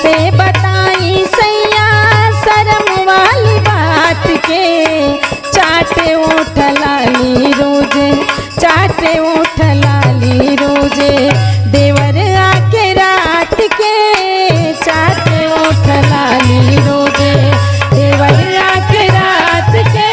कैसे बताई सैया शर्म वाली बात के चाटे उठ लाली रोजे चाटे उठ लाली रोजे देवर आके रात के चाटे उठ लाली रोजे देवर आके रात के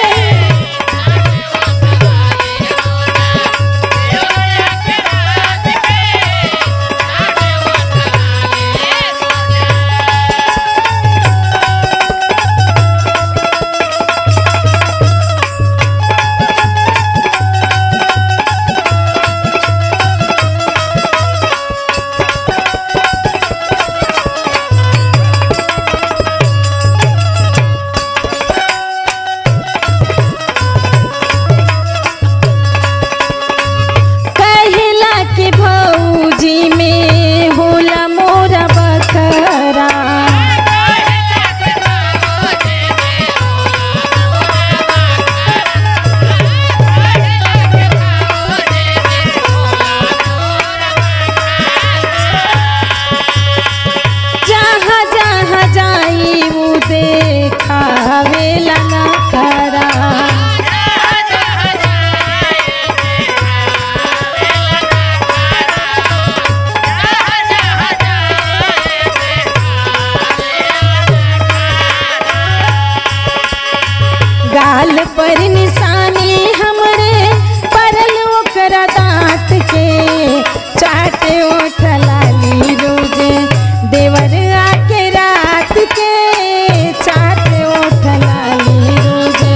कहला के भौजी में होला मोरा बखरा जहाँ जहाँ जाई वो देखावेला ना खरा गाल पर निशानी हमरे परल ओकरा दांत के चाटे ओठ लाली रोजे देवर आके रात के चाटे ओठ लाली रोजे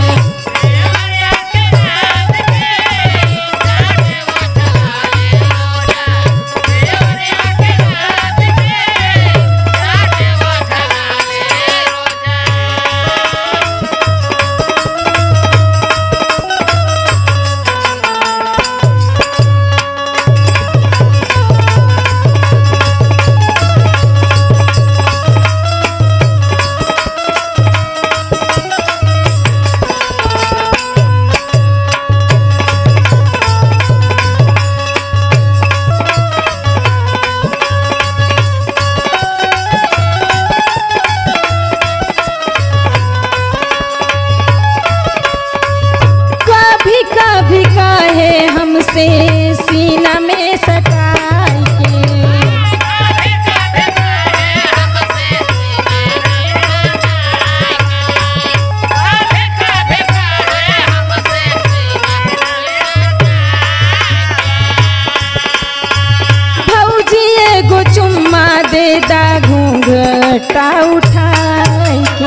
कभी कभी कहे हमसे सीना में सटाई के भौजी एगो चुम्मा दे दा घूंघटा उठाई के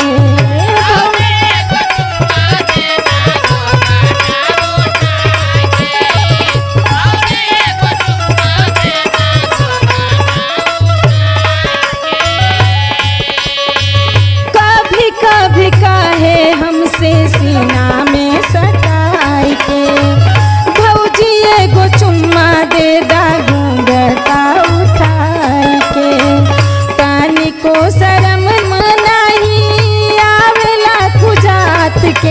कभी कभी कहे हमसे सीना में सटाई के भौजी एगो चुम्मा दे दा घूंघटा उठाई के तानी को शरम मनाही आवेला खुजात के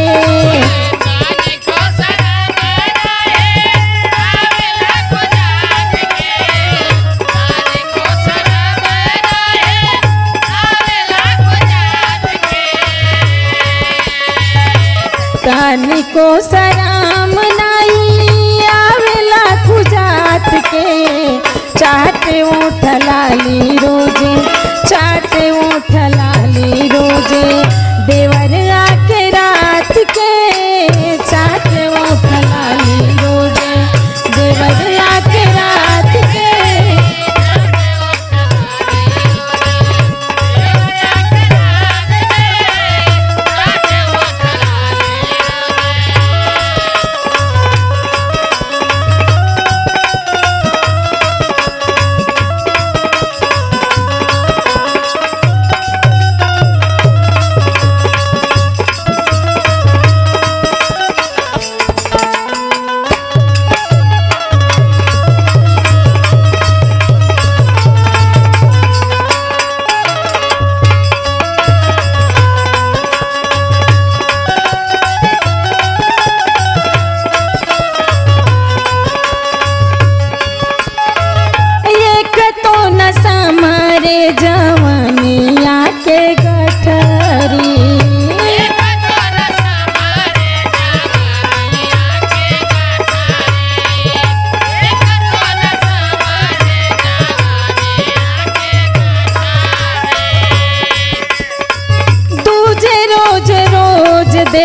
तानी को सराम नाई आवेला खुजात के चाट उठ लाली रोजे चाट उठ लाली रोजे देवर आके रात के चाट उठ लाली रोजे देवर आके रात के एक तो न समरे जवनिया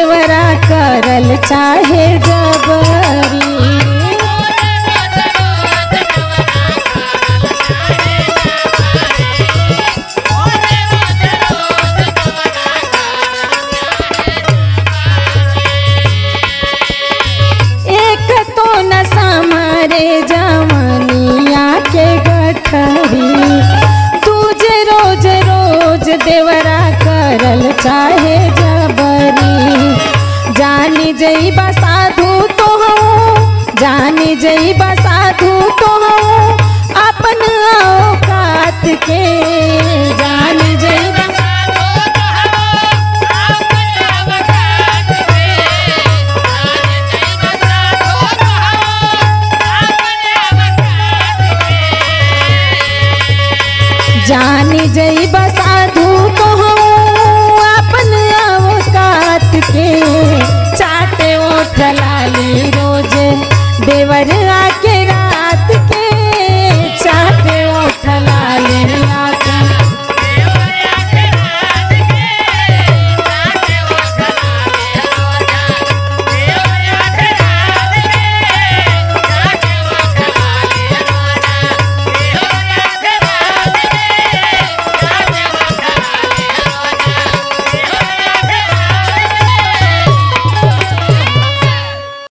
देवरा करल चाहे जबरी एक तो न समारे जमनिया के गठरी तुझे रोज रोज देवरा करल चाहे जबरी जानी जई साधु तो हूँ जानी जई साधु तो हूँ अपन औकात के जानी जई जानी जई साधु तो हूँ अपन औकात के चाटे ओठ लाली रोज देवर